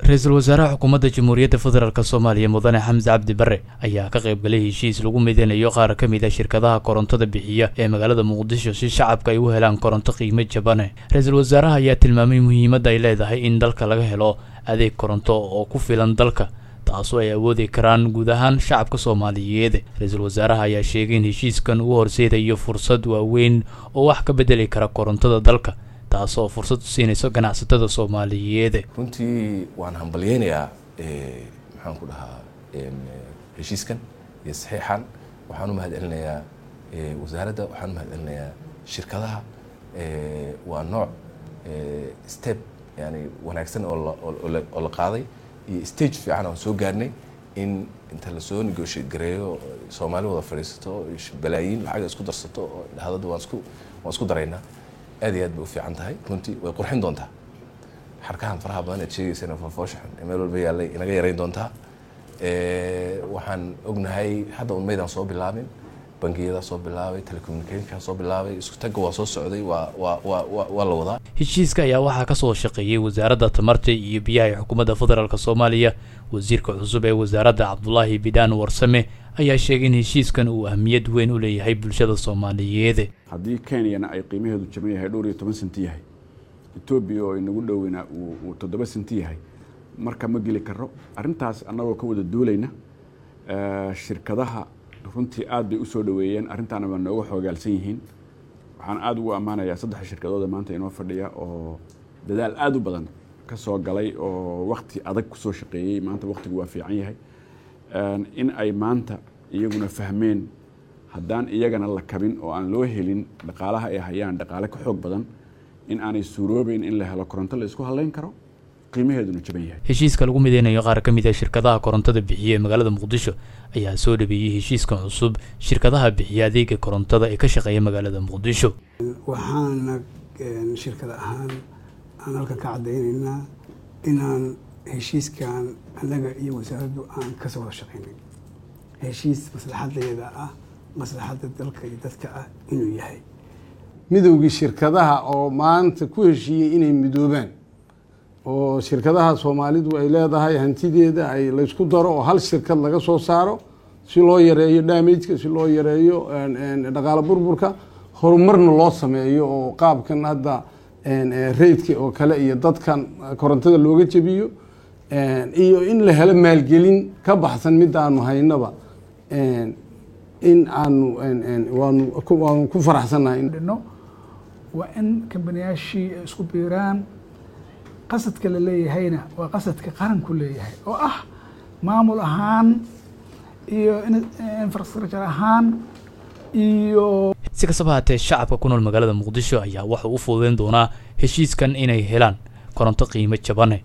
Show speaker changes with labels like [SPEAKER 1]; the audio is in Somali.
[SPEAKER 1] ra-iisul wasaaraha xukuumadda jamhuuriyadda federaalk soomaaliya mudane xamse cabdi bare ayaa ka qayb galay heshiis lagu mideynayo qaar ka mid a shirkadaha korontada bixiya ee magaalada muqdisho si shacabka ay u helaan koronto qiimo jabane ra-iisul wasaaraha ayaa tilmaamay muhiimadda ay leedahay in dalka laga helo adeeg koronto oo ku filan dalka taasoo ay awoodi karaan guud ahaan shacabka soomaaliyeed ra-iisul wasaaraha ayaa sheegay in heshiiskan uu horseedayo fursad waaweyn oo wax ka bedeli kara korontada dalka taasoo fursad u siinayso ganacsatada soomaaliyeed
[SPEAKER 2] runtii waan hambalyeynayaa maxaan ku dhahaa heshiiskan iyo saxiixan waxaan u mahad celinayaa wasaaradda waxaan u mahad celinayaa shirkadaha waa nooc step yani wanaagsan oo la qaaday iyo stage fiican aan soo gaarnay in inta lasoo negotiate gareeyo soomaali wada fadhiisato balaayiin lacaga isku darsato oo dhahadada waan isku waan isku daraynaa aad iyo aad bay u fiican tahay runtii way qurxin doontaa xarkahan faraha badan eed sheegaysana fofooshaxun ee meel walba yaallay inaga yarayn doontaa waxaan ognahay hadda un maydaan soo bilaabin bangiyada soo bilaabay telecommunicationka soo bilaabay isku tagga waa soo socday waa waa waa waa la wadaa
[SPEAKER 1] heshiiska ayaa waxaa kasoo shaqeeyey wasaaradda tamarta iyo biyaha ee xukuumadda federaalk soomaaliya wasiirka cusub ee wasaaradda cabdulaahi bidhaan warsame ayaa sheegay in heshiiskan uu ahmiyad weyn u leeyahay bulshada soomaaliyeed
[SPEAKER 3] haddii kenyana ay qiimaheedu jaban yahay dhowr iyo toban senti yahay etoobiya oo inagu dhoweyna uu toddoba senti yahay marka ma geli karo arrintaas annagoo ka wada duulayna shirkadaha runtii aad bay usoo dhaweeyeen arrintaana waa nooga xoogaalsan yihiin waxaan aada ugu ammaanayaa saddex shirkadooda maanta inoo fadhiya oo dadaal aada u badan ka soo galay oo wakti adag kusoo shaqeeyey maanta waktigu waa fiican yahay in ay maanta iyaguna fahmeen haddaan iyagana la kabin oo aan loo helin dhaqaalaha ay hayaan dhaqaale ka xoog badan in aanay suuroobeyn in la helo koronto la isku halayn karo qiimaheeduna jaban yahay
[SPEAKER 1] heshiiska lagu mideynayo qaar ka mid a shirkadaha korontada bixiya ee magaalada muqdisho ayaa soo dhabeeyey heshiiskan cusub shirkadaha bixiya adeega korontada ee ka shaqeeya magaalada muqdisho
[SPEAKER 4] waxaana shirkad ahaan aan halkan ka caddaynaynaa inaan heshiiskan annaga iyo wasaaraddu aan kasoo wada shaqaynay heshiis maslaxadeeda ah maslaxadda dalka iyo dadka ah inuu yahay
[SPEAKER 5] midowgii shirkadaha oo maanta ku heshiiyey inay midoobaan oo shirkadaha soomaalidu ay leedahay hantideeda ay laysku daro oo hal shirkad laga soo saaro si loo yareeyo damageka si loo yareeyo dhaqaalo burburka horumarna loo sameeyo oo qaabkan hadda raydka oo kale iyo dadkan korontada looga jebiyo iyo in la helo maalgelin ka baxsan mid aanu haynaba in aanu waanu waanu ku faraxsannahay
[SPEAKER 6] dhino waa in kambaniyaashii ay isku biiraan qasadka la leeyahayna waa qasadka qaranku leeyahay oo ah maamul ahaan iyo infrastructure ahaan iyo
[SPEAKER 1] si kastaba haatee shacabka ku nool magaalada muqdisho ayaa waxa u fududeyn doonaa heshiiskan inay helaan koronto qiimo jabane